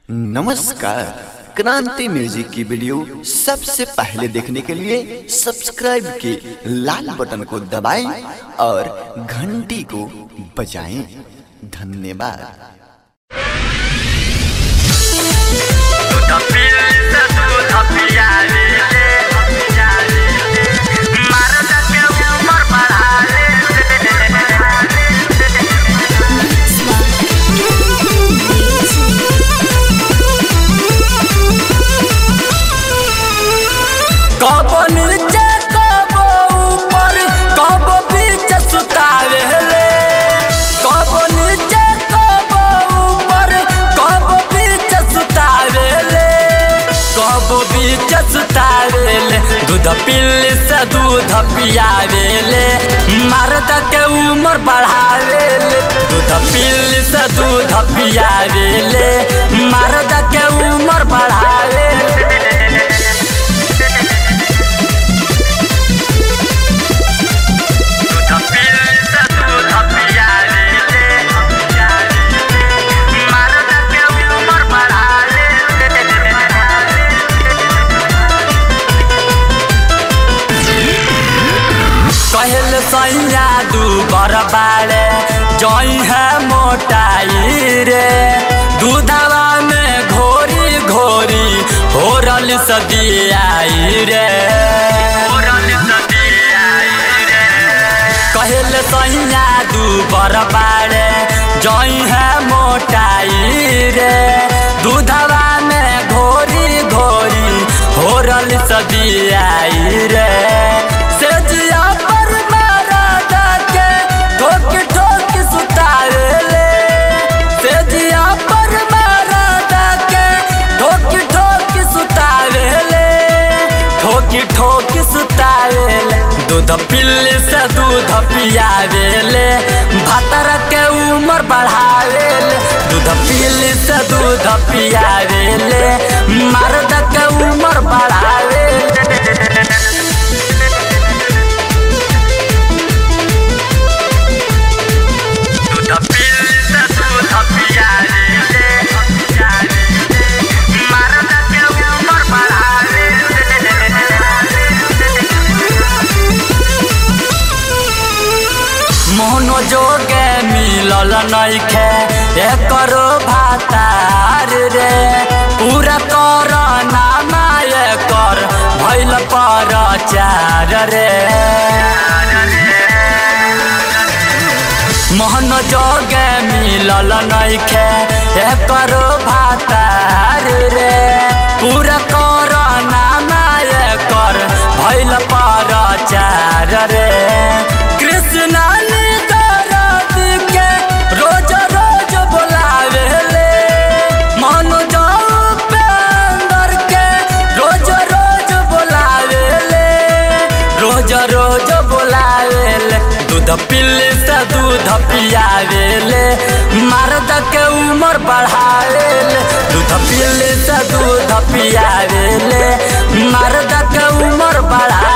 नमस्कार क्रांति म्यूजिक की वीडियो सबसे पहले देखने के लिए सब्सक्राइब के लाल बटन को दबाएं और घंटी को बजाएं धन्यवाद कब नीचे कब ऊपर कब बीच सुतावे ले कब नीचे कब ऊपर कब बीच सुतावे ले कब बीच सुतावे ले दूध पिल्ली से दूध पियावे ले मर्द के उम्र बढ़ावे ले दूध पिल्ली से दूध पियावे ले मर्द के उम्र बढ़ावे ले कहल सैया दू बरबारे जई है मोटाई रे दूधवा में घोरी घोरी होरल सदियाई रे कहल सैया दू बरबारे जई है मोटाई रे दूधवा में घोरी घोरी होरल सदियाई रे सेजिया पर मारा के ठोक ठोक सुतावे ले सेजिया पर मारा के ठोक ठोक सुतावे ले ठोक ठोक सुतावे ले दूध पिल्ली से दूध पियावे ले भातर के उम्र बढ़ावे ले दूध पिल्ली से दूध पियावे ले मर्द के उम्र बढ़ावे ले मोहनो जोगे मिलल नइखे एकरो भातार रे पूरा कर नामा एकर भइल पर चार रे मोहन जोगे मिलल नइखे एकरो भातार रे पूरा कर नामा एकर भइल पर चार रे कृष्णा ने दर्द के रोज रोज बोलावे ले मन जाऊ पे अंदर के रोज रोज बोलावे ले रोज रोज बोलावे ले दूध पिल्ली से दूध पियावे ले मर्द के उम्र बढ़ावे ले दूध पिल्ली से दूध पियावे ले मर्द के उम्र बढ़ावे